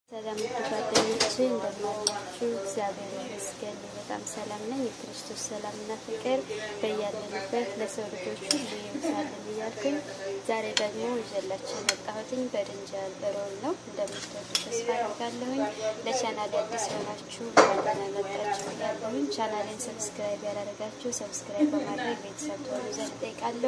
ሰላም ጓደኞቼ እንደምናላችሁ፣ እግዚአብሔር ይመስገን በጣም ሰላም ነኝ። የክርስቶስ ሰላምና ፍቅር በያለንበት ለሰው ልጆች ሁሉ ይብዛልን እያልኩኝ ዛሬ ደግሞ ይዤላችሁ የመጣሁትኝ በድንጃል ሮል ነው። እንደምትወዱ ተስፋ አደርጋለሁኝ። ለቻናል አዲስ የሆናችሁ እንደምን መጣችሁ እያለሁኝ ቻናሌን ሰብስክራይብ ያላደረጋችሁ ሰብስክራይብ በማድረግ ቤተሰብ ትሆኑ ዘንድ እጠይቃለሁ።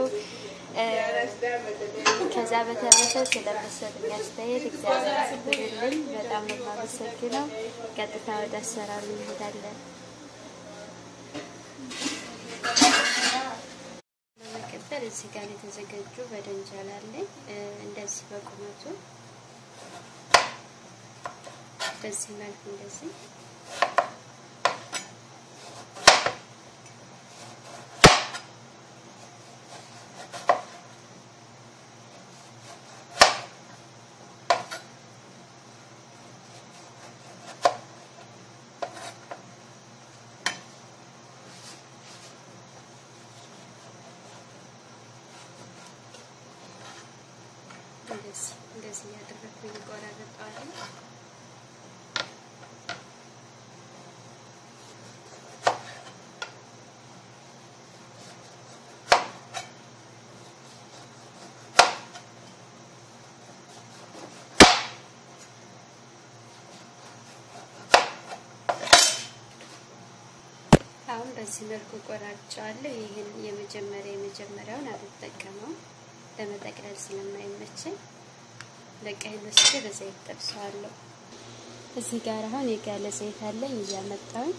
ከዛ በተረፈ ስለመሰሉኝ አስተያየት እግዚአብሔር ያክብርልኝ። በጣም ነው የማመሰግነው። ቀጥታ ወደ አሰራሩ እንሄዳለን። በመቀጠል እዚህ ጋር የተዘጋጁ በደንጃል አለኝ። እንደዚህ በቁመቱ በዚህ መልኩ እንደዚህ እንደዚህ እንደዚህ እያደረግኩኝ እቆራረጠዋለሁ። አሁን በዚህ መልኩ ቆራርጫዋለሁ። ይህን የመጀመሪያ የመጀመሪያውን አልጠቀመው ለመጠቅለል ስለማይመቸኝ ለቀይ መስቼ በዘይት ጠብሰዋለሁ። እዚህ ጋር አሁን የጋለ ዘይት አለኝ እያመጣሁኝ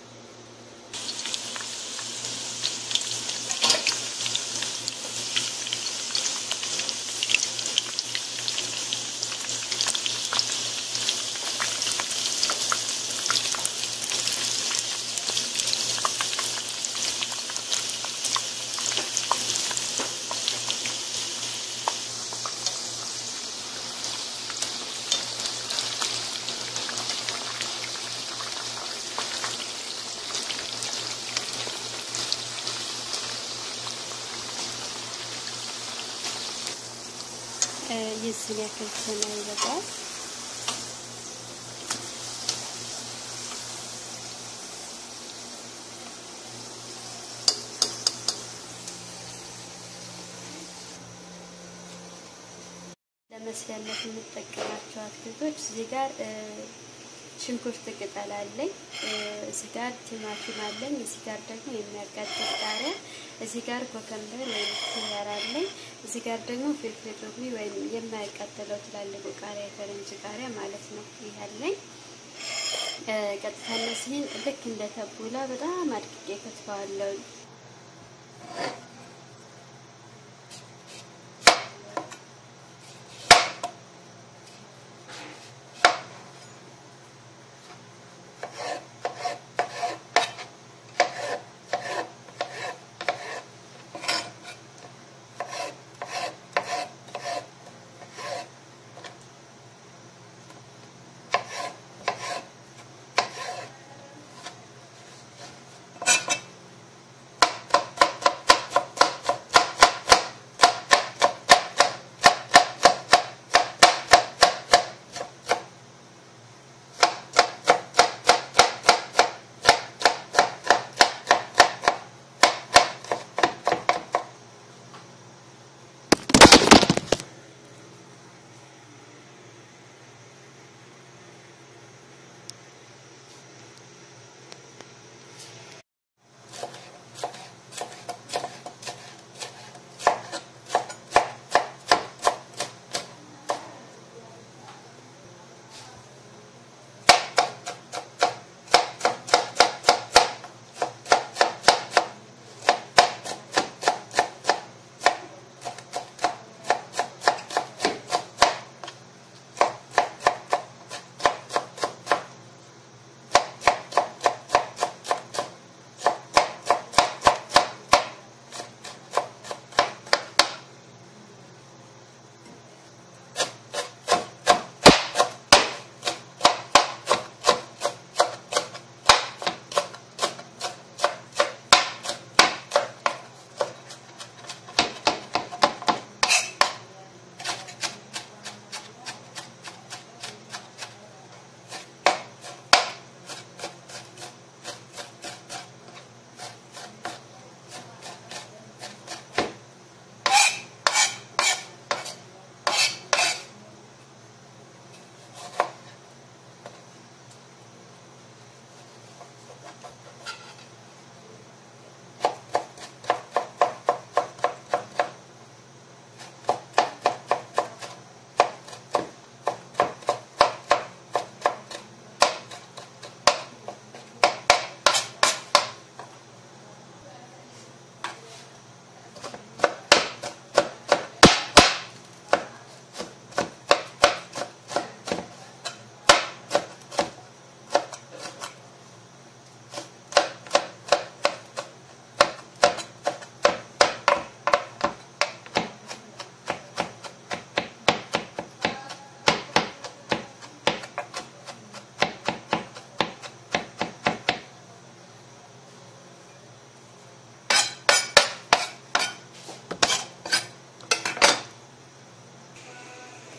የዚህን ያክል ሆነ ይበቃል። ለመስሪያነት የምጠቀማቸው አትክልቶች እዚህ ጋር ሽንኩርት ቅጠል አለኝ። እዚህ ጋር ቲማቲም አለኝ። እዚህ ጋር ደግሞ የሚያቃጥል ቃሪያ፣ እዚህ ጋር ኮከምበር ወይም ኪያር አለኝ። እዚህ ጋር ደግሞ ፍልፍል ሮሚ ወይም የማያቃጥለው ትላልቁ ቃሪያ የፈረንጅ ቃሪያ ማለት ነው። ይህ አለኝ። ቀጥታ እነዚህን ልክ እንደ ተቡላ በጣም አድቅቄ ከትፈዋለሁ።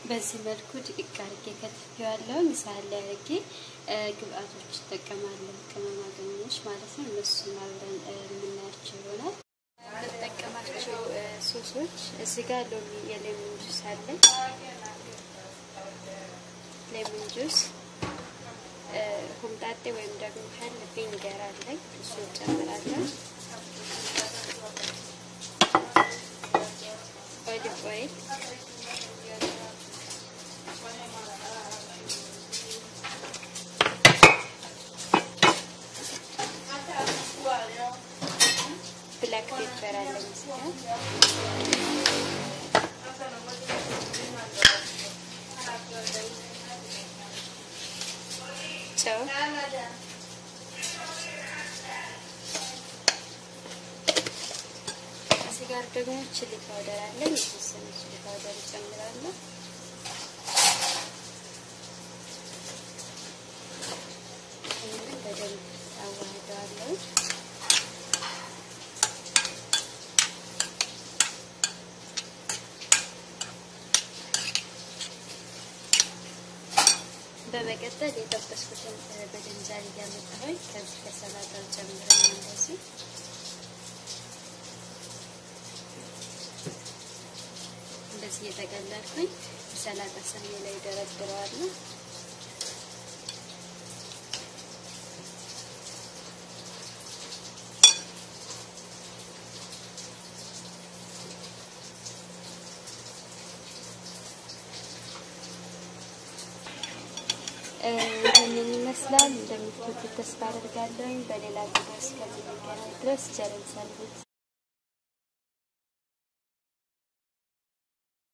በዚህ መልኩ ድቅቅ አድርጌ ከትፌዋለሁ። ሳህን ላይ አድርጌ ግብአቶች እጠቀማለሁ፣ ቅመማ ቅመሞች ማለት ነው። እነሱን አብረን የምናያቸው ይሆናል። የምጠቀማቸው ሶሶች እዚህ ጋር ሎሚ የሌሞን ጁስ አለኝ። ሌሞን ጁስ፣ ሆምጣጤ ወይም ደግሞ ሀል ቪኒገር አለኝ። እሱ ጨምራለሁ። ኦሊቭ ኦይል ብላክ ፔፐር አለኝ እዚህ ጨው እዚህ ጋር ደግሞ ቺሊ ፓውደር አለኝ። የተወሰነ ቺሊ ፓውደር እጨምራለሁ። ይህንን በደንብ አዋህደዋለሁ። በመቀጠል የጠበስኩትን በድንጃል እያመጣሁኝ ከዚህ ከሰላጣው ጨምረን እንደዚህ እንደዚህ እየጠቀለልኩኝ ሰላጣ ሰሜ ላይ ደረድረዋለሁ። ይህንን ይመስላል። እንደምትወዱት ተስፋ አደርጋለሁ። በሌላ ቪዲዮ እስከምንገናኝ ድረስ ቸር ሰንብቱ።